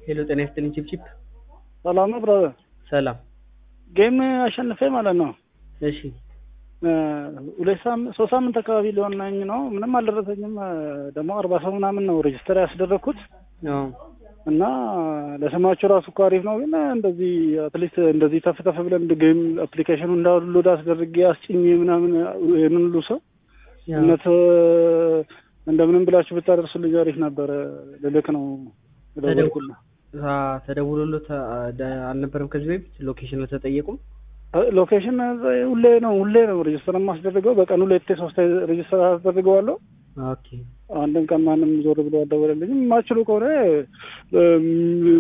ሄሎ ጤና ይስጥልኝ ቺፕቺፕ ሰላም ነው ብራዘር። ሰላም ጌም አሸንፌ ማለት ነው። እሺ ሁለት ሳምንት ሶስት ሳምንት አካባቢ ሊሆናኝ ነው። ምንም አልደረሰኝም። ደግሞ አርባ ሰው ምናምን ነው ሬጅስተር ያስደረግኩት አዎ እና ለስማቸው ራሱ እኮ አሪፍ ነው። ግን እንደዚህ አትሊስት እንደዚህ ተፍ ተፍ ብለን ጌም አፕሊኬሽኑ እንዳውሎድ አስደርጌ አስጭኝ ምናምን ይህንን ሁሉ ሰው ያው እውነት እንደምንም ብላችሁ ብታደርሱልኝ አሪፍ ነበረ። ልልክ ነው የደወልኩልህ። አ፣ ተደውሎሎት አ፣ ደ- አልነበረም ከዚህ በፊት ሎኬሽን አልተጠየቁም? ሎኬሽን ሁሌ ነው ሁሌ ነው ሬጅስተር የማስደርገው። በቀን ሁለቴ ሶስት ሬጅስተር አስደርገዋለሁ። ኦኬ አንድም ቀን ማንም ዞር ብሎ አልደወለልኝም። የማችሉ ከሆነ እም፣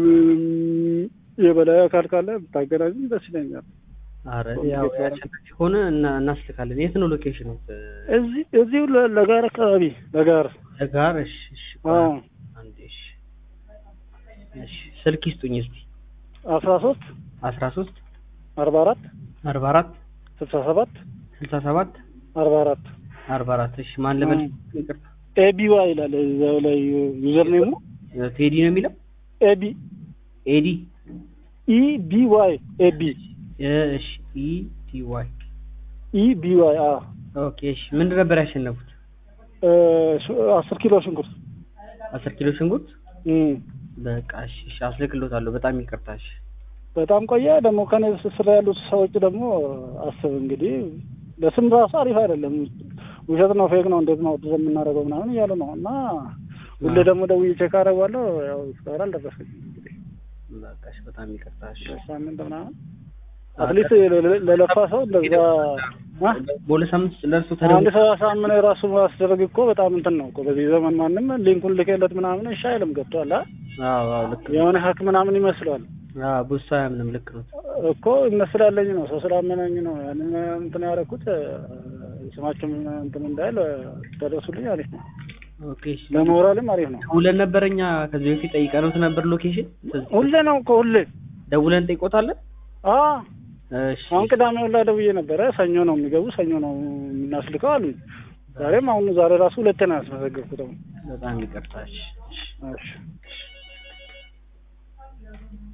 የበላይ አካል ካለ ብታገናኝም ደስ ይለኛል። አረ ያው ያሸናፊ ሆነ እና እናስልካለን። የት ነው ሎኬሽኑ? እዚህ እዚሁ ለ- ለጋር አካባቢ ለጋር ለጋር። እሺ እሺ አዎ አንዴ እሺ እሺ ስልክ ይስጡኝ እስቲ አስራ ሶስት አስራ ሶስት አርባ አራት አርባ አራት ስልሳ ሰባት ስልሳ ሰባት አርባ አራት አርባ አራት እሺ ማን ልበል? አዎ። ይቅርታ ኤቢዋ ይላል እዛው ላይ ዩዘር ኔሙ ቴዲ ነው የሚለው ኤቢ ኤዲ ኢ ቢ ዋይ ኤቢ እሺ ኢ ቲ ዋይ ኢ ቢ ዋይ አ ኦኬ እሺ ምንድን ነበር ያሸነፉት? እ፣ ሱ- አስር ኪሎ ሽንኩርት አስር ኪሎ ሽንኩርት እም። በቃ እሺ እሺ አስልክሎታለሁ። በጣም ይቅርታ እሺ በጣም ቆየ። ደግሞ ከኔ ስር ያሉት ሰዎች ደግሞ አስብ እንግዲህ ለስም ራሱ አሪፍ አይደለም። ውሸት ነው፣ ፌክ ነው፣ እንዴት ነው ወደ የምናደርገው ምናምን እያሉ ነው። እና ሁሌ ደግሞ ደውዬ ቼክ አደርገዋለሁ። ያው እስካሁን አልደረሰኝም። እንግዲህ በቃ እሺ በጣም ይቅርታ እሺ ሳምንት ምናምን አትሊስት ለለፋ ሰው እንደዛ አ? በሁለት ሳምንት ውስጥ ለእርሱ አንድ ተደውሎ ሰው አሳምነ ራሱ ማስደረግ እኮ በጣም እንትን ነው እኮ በዚህ ዘመን ማንም ሊንኩን ልኬለት ምናምን እሺ አይልም። ገብቶሃል? አ? አዎ አዎ ልክ ነው። የሆነ ሀክ ምናምን ይመስለዋል አዎ ብዙ ሰው አያምንም። ልክ ነው። እኮ ይመስላለኝ ነው ሰው ስላመነኝ ነው ያንን እንትን ያደረኩት። ስማችሁም እንትን እንዳይል ደረሱልኝ። አሪፍ ነው፣ ኦኬ እሺ ለሞራልም አሪፍ ነው። ደውለን ነበር እኛ ከዚህ በፊት ጠይቀነውት ነበር ሎኬሽን ሁሌ ነው እኮ ሁሌ። ደውለን ጠይቆታለን። አ እሺ አሁን ቅዳሜ ሁላ ደውዬ ነበረ። ሰኞ ነው የሚገቡ ሰኞ ነው የምናስልከው አሉኝ። ዛሬም አሁን ዛሬ ራሱ ሁለቴ ነው ያስመዘገብኩት። አሁን በጣም ይቅርታ እሺ እሺ እሺ